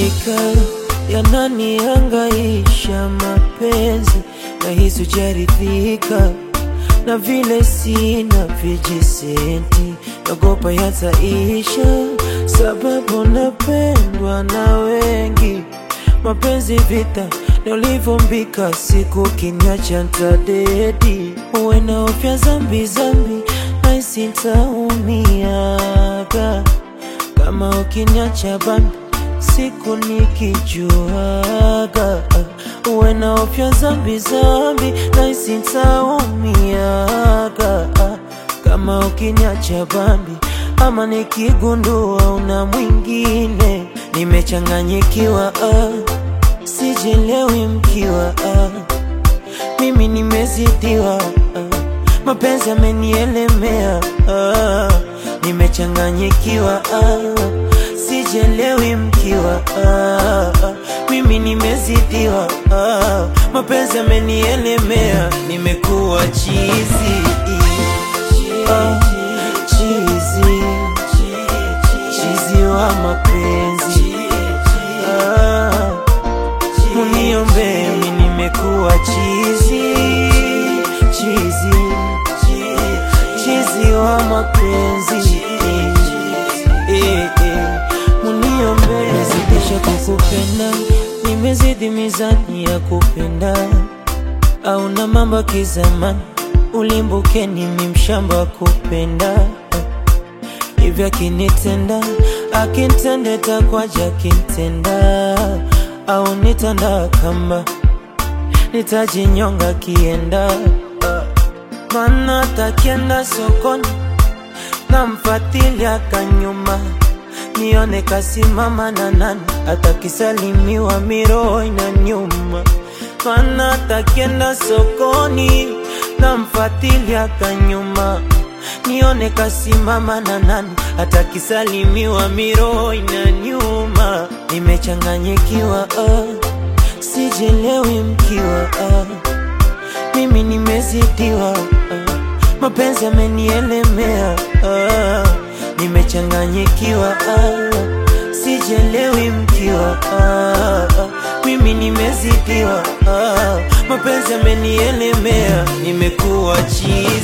Hakika yananihangaisha mapenzi, na hisi hujaridhika na vile sina vijisenti, nagopa yataisha, sababu napendwa na wengi. Mapenzi vita na ulivyombika, siku kinyacha ntadedi, uwe na ofya zambi zambi, naisi ntaumiaga kama ukiniacha bambi siku nikijuaga, uwe na ofya zambi zambi, naisi ntaumiaga kama ukiniacha bambi, ama nikigundua una mwingine, nimechanganyikiwa ah, sijelewi mkiwa ah, mimi nimezidiwa ah, mapenzi yamenielemea ah, nimechanganyikiwa ah, sijelewi mkiwa ah, mimi nimezidiwa ah, mapenzi yamenielemea, nimekuwa chizi ah, chizi chizi wa mapenzi ah, muniombe mi nimekuwa chizi chizi chizi wa mapenzi eh, eh, muniombe nimezidisha kukupenda nimezidi mizani ya kupenda au na mambo kizamani ulimbukeni mimshamba wa kupenda hivyo akinitenda akintende takwaja akintenda au nitanda kamba nitajinyonga kienda mana takienda sokoni namfatilia kanyuma nione kasimama na nani atakisalimiwa miroho ina nyuma mana takienda sokoni namfatilia kanyuma nione kasimama na nani atakisalimiwa miroho ina nyuma nimechanganyikiwa ah, sijelewi mkiwa ah, mimi nimezidiwa ah, mapenzi yamenielemea ah, nimechanganyikiwa ah, sijelewi mkiwa ah, mimi nimezidiwa ah, mapenzi yamenielemea, nimekuwa chizi